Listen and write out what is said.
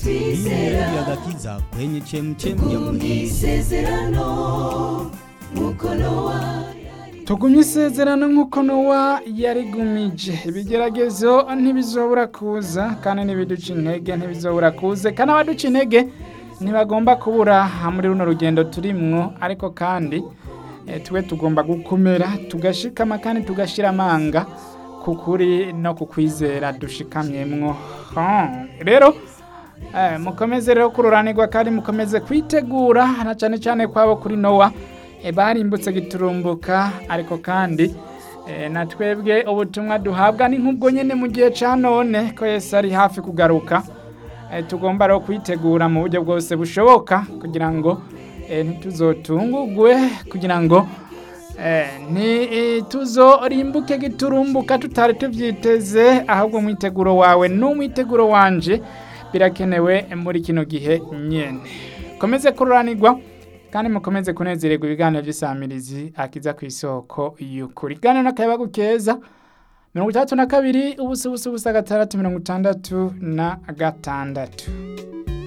Hii agakiza kwenye chemchem ya kweli. isezerano nk'uko nowa tugumye isezerano nk'uko nowa yarigumije ibigeragezo ntibizobura kuza kandi n'ibiduca intege ntibizobura kuze kandi abaduca intege ntibagomba kubura muri runo rugendo turimwo ariko kandi eh, twe tugomba gukomera tugashikama kandi tugashira amanga ku kuri no ku kwizera dushikamyemwo Hmm, rero Eh, mukomeze rero kururanirwa kandi mukomeze kwitegura na cyane cyane kwabo kuri nowa eh, barimbutse giturumbuka ariko kandi eh, na twebwe ubutumwa duhabwa ni nk'ubwo nyine mu gihe cya none ko yesu ari hafi kugaruka eh, tugomba rero kwitegura mu buryo bwose bushoboka kugira ngo eh, ntituzotungugwe kugira ngo eh, ntituzorimbuke giturumbuka tutari tubyiteze ahubwo umwiteguro wawe n'umwiteguro wanje birakenewe muri kino gihe nyene komeze kururanirwa kandi mukomeze kunezererwa ibiganiro by'isamirizi akiza ku isoko y'ukuri iganiro n'akayabagu keza mirongo itandatu na kabiri ubusa ubusa ubusa gatandatu mirongo itandatu na gatandatu